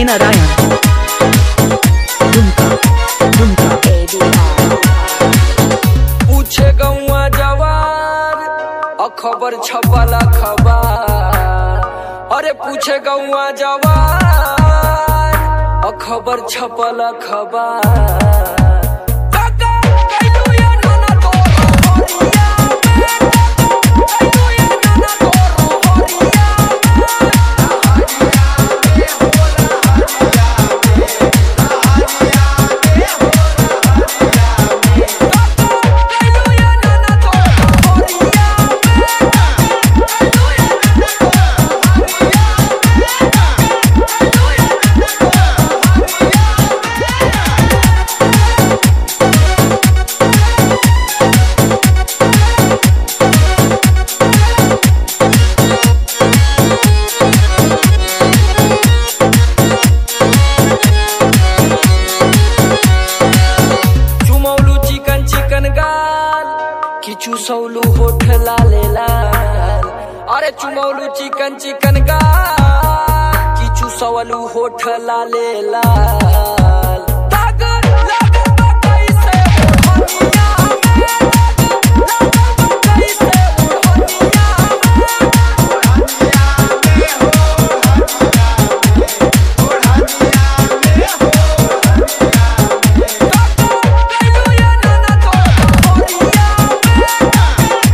DJ Narayan. Dumka, Dumka, पूछे गौआ जवार अखबर छपल अखबार अरे पूछे गौआ जवार अखबर छपल अखबार काका, कैलू ये नाना तोरो होरिया में? कैलू ये नाना तोरो होरिया कैलू ये नाना तोरो होरिया चुमौलू चिकन चिकन गाल किचु सौलू होठ लाले लाल अरे चुमौलू चिकन चिकन गाल किचु सौलू होठ लाले लाल दागर लागल बा कैसे ओढ़निया में? लागल बा कैसे ओढ़निया में? कैलू ये नाना तोरो होरिया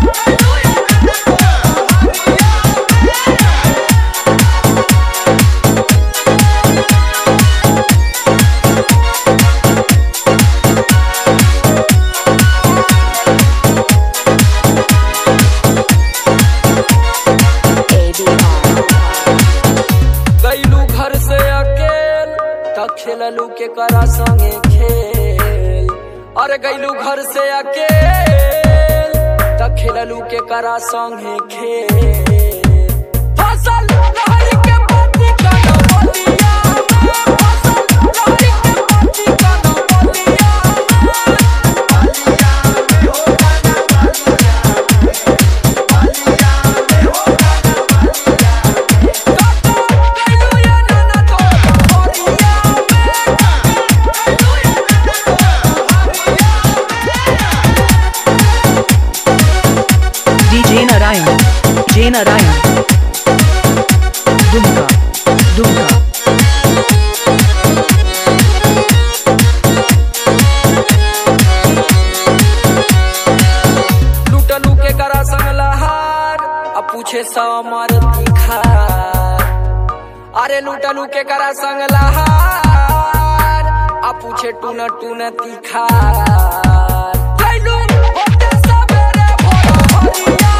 गईलू घर से अकेल त खेललू के करा संगे खेल अरे गईलू घर से अकेल त खेललू के करा संगे खेल फसल लहरी के पाती का न बोलिया में। फसल लहरी के पाती का न बोलिया में। कैलू ये नाना तोरो होरिया DJ Narayan. DJ Narayan. Dumka, Dumka, लूटलू के करा संग लहार अब पूछे समर तिखार अरे लूटलू के करा संग लहार अब पूछे टून टून तिखार कैलू होते सबेरे भोर हरिया